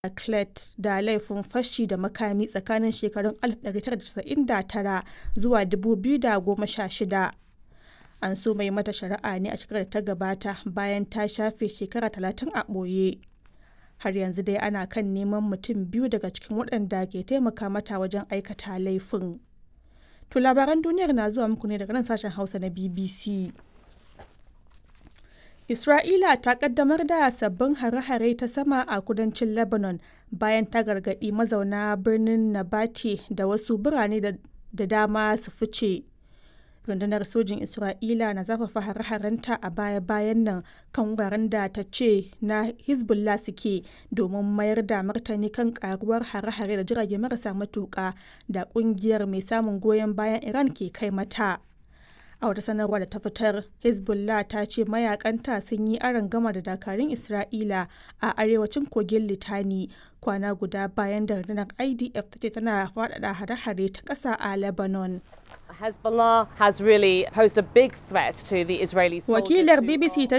Clet da laifin fashi da makami tsakanin shekarun 1999 zuwa 2016. An soma yi mata shari'a ne a shekarar da ta gabata bayan ta shafe shekara 30 a ɓoye. Har yanzu dai ana kan neman mutum biyu daga cikin waɗanda ke taimaka mata wajen aikata laifin. To labaran duniyar na zuwa muku ne daga nan sashen Hausa na BBC. Isra'ila ta kaddamar da sabbin hare-hare ta sama a kudancin Lebanon bayan ta gargaɗi mazauna birnin Nabati da wasu birane da dama su fice. Rundunar sojin Isra'ila na zafafa hare-harenta a baya-bayan nan kan wuraren da ta ce na Hezbollah suke domin mayar da martani kan karuwar hare-hare da jirage marasa matuƙa da ƙungiyar mai samun goyon bayan Iran ke kai mata. A wata sanarwa da ta fitar, Hezbollah ta ce mayakanta sun yi gama da dakarun Isra'ila a arewacin kogin Litani kwana guda bayan da rundunar IDF ta ce tana faɗaɗa hare-hare ta ƙasa a Lebanon. Hezbollah has really posed a big threat to the Israeli soldiers. Wakilar BBC ta